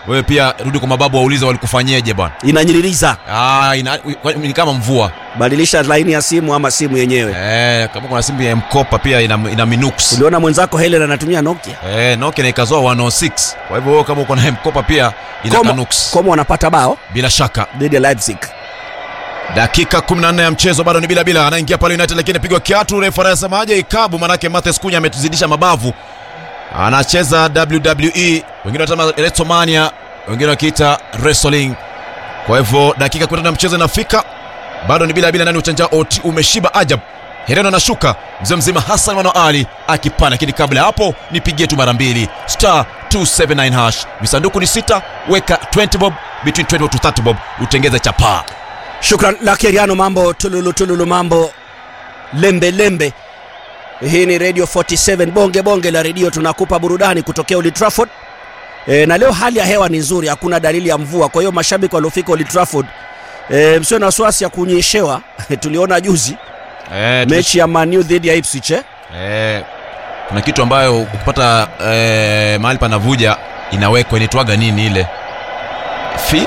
wewe pia rudi kwa mababu waulize walikufanyeje bwana inanyiririza Ah, ina, ni kama mvua badilisha laini ya simu ama simu yenyewe eh, kama kuna simu ya mkopa pia ina, ina minux uliona mwenzako helen anatumia nokia eh, nokia na ikazoa 106 kwa hivyo wewe kama uko na mkopa pia ina Como- kanux Como wanapata bao bila shaka dhidi ya leipzig dakika 14 ya mchezo bado ni bila bila anaingia pale united lakini pigwa kiatu refa anasemaje ikabu manake mathes kunya ametuzidisha mabavu anacheza wwe wengine wanasema resomania wengine wakiita wrestling kwa hivyo dakika 15 ya mchezo inafika bado ni bila bila ndani ya uchanja oti umeshiba ajab hereno anashuka mzee mzima hassan mwana ali akipanda lakini kabla ya hapo nipigie tu mara mbili star 279 hash visanduku ni sita weka 20 bob between 20 to 30 bob utengeze chapaa shukran lakeriano mambo tululu tululu mambo lembe lembe hii ni radio 47 bonge bonge la redio tunakupa burudani kutokea Old Trafford e, na leo hali ya hewa ni nzuri hakuna dalili ya mvua kwa hiyo mashabiki waliofika Old Trafford e, msio na wasiwasi ya kunyeshewa tuliona juzi eh, mechi ya Manu dhidi ya Ipswich eh? Eh, kuna kitu ambayo ukipata eh, mahali panavuja inawekwa inaitwaga nini ile fi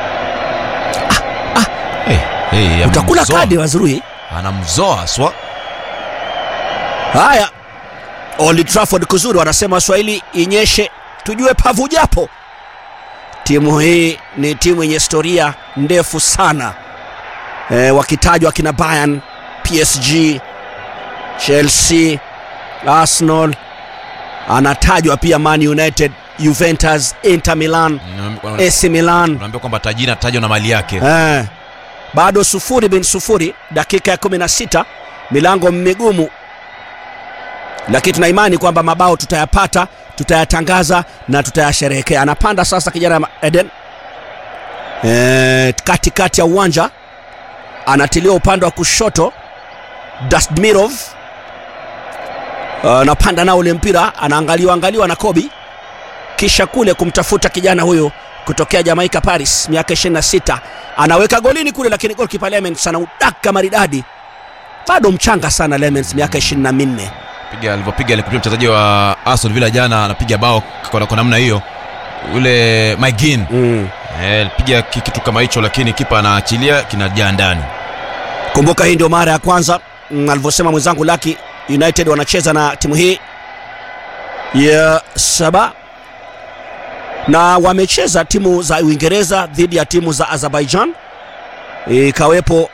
hey, hey, utakula amemzoa. kadi wazuri anamzoa haswa haya Old Trafford kuzuri wanasema Waswahili inyeshe tujue pavu japo timu hii ni timu yenye historia ndefu sana e, wakitajwa kina Bayern PSG Chelsea Arsenal anatajwa pia Man United Juventus Inter Milan AC Milan unaambia kwamba tajiri anatajwa na mali yake Eh, bado sufuri bin sufuri dakika ya 16 milango migumu lakini tuna imani kwamba mabao tutayapata tutayatangaza na tutayasherehekea anapanda sasa kijana eden eh, katikati ya uwanja anatilia upande wa kushoto dastmirov anapanda nao ule mpira anaangaliwa angaliwa na kobi kisha kule kumtafuta kijana huyo kutokea Jamaica Paris miaka 26 anaweka golini kule, lakini goalkeeper Lemens anaudaka maridadi, bado mchanga sana Lemens, miaka 24. piga alivyopiga alikuwa mchezaji wa Aston Villa jana anapiga bao kwa kwa namna hiyo ule Maigin Mm. eh, piga ki- kitu kama hicho lakini kipa anaachilia kinajaa ndani Kumbuka hii ndio mara ya kwanza mm, alivyosema mwenzangu Lucky, United wanacheza na timu hii ya saba na wamecheza timu za Uingereza dhidi ya timu za Azerbaijan, ikawepo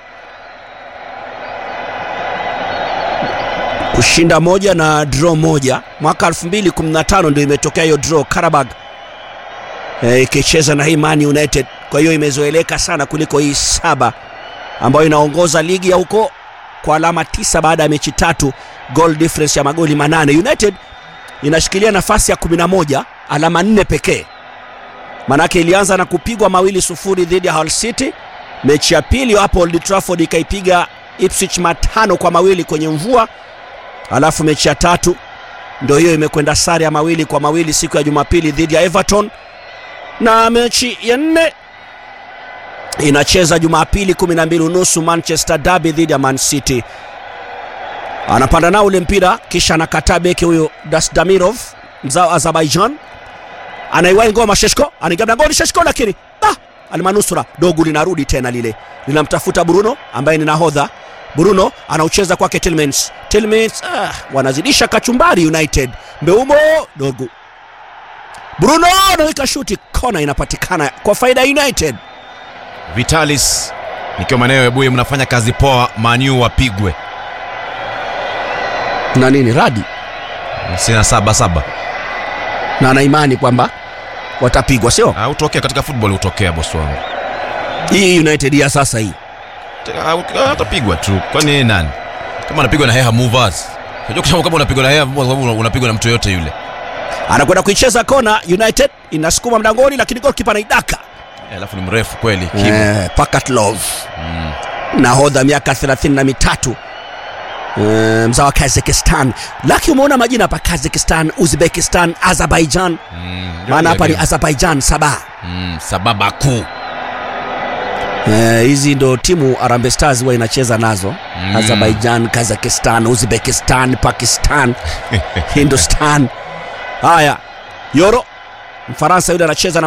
kushinda moja na draw moja. Mwaka 2015 ndio imetokea hiyo draw Karabag eh, ikicheza na hii Man United, kwa hiyo imezoeleka sana kuliko hii saba ambayo inaongoza ligi ya huko kwa alama tisa baada ya mechi tatu, goal difference ya magoli manane. United inashikilia nafasi ya 11 alama nne pekee, manake ilianza na kupigwa mawili sufuri dhidi ya Hull City. Mechi ya pili hapo Old Trafford ikaipiga Ipswich matano kwa mawili kwenye mvua, alafu mechi ya tatu ndio hiyo imekwenda sare ya mawili kwa mawili siku ya Jumapili dhidi ya Everton, na mechi ya nne inacheza Jumapili 12 unusu Manchester Derby dhidi ya Man City. Anapanda nao ule mpira kisha anakataa beki huyo Dasdamirov mzao Azerbaijan, anaiwai ngoma Sheshko, anaingia mlangoni Sheshko, lakini ah, almanusura dogo linarudi tena lile linamtafuta Bruno ambaye ni nahodha. Bruno anaucheza kwake Tillmans. Tillmans ah, wanazidisha kachumbari United. Mbeumo dogo Bruno anaweka shuti, kona inapatikana kwa faida ya United. Vitalis nikiwa maeneo ya Buye, mnafanya kazi poa, Manu wapigwe na nini radi sina saba saba. na ana imani kwamba watapigwa, sio Ah, Utokea katika football, utokea bosi wangu, hii United ya sasa hii. Ah, atapigwa tu. Kwani yeye nani? Kama anapigwa na Heha Movers, unajua kusema kama unapigwa na Heha Movers, kwa sababu unapigwa na mtu yote yule. Anakwenda kuicheza kona, United inasukuma mlangoni, lakini goalkeeper anaidaka. Eh, Alafu ni mrefu kweli, Kibu. Eh, Pakatlov nahodha miaka 33 eh, mzao wa Kazakhstan. Laki, umeona majina hapa: Kazakhstan, Uzbekistan, Azerbaijan. Mm, Maana hapa ni game. Azerbaijan Sabah. Mm, Sababa kuu Eh, hizi ndo timu Harambee Stars huwa inacheza nazo Mm. Azerbaijan, Kazakhstan, Uzbekistan, Pakistan, Hindustan. Haya, Yoro Mfaransa yule anacheza na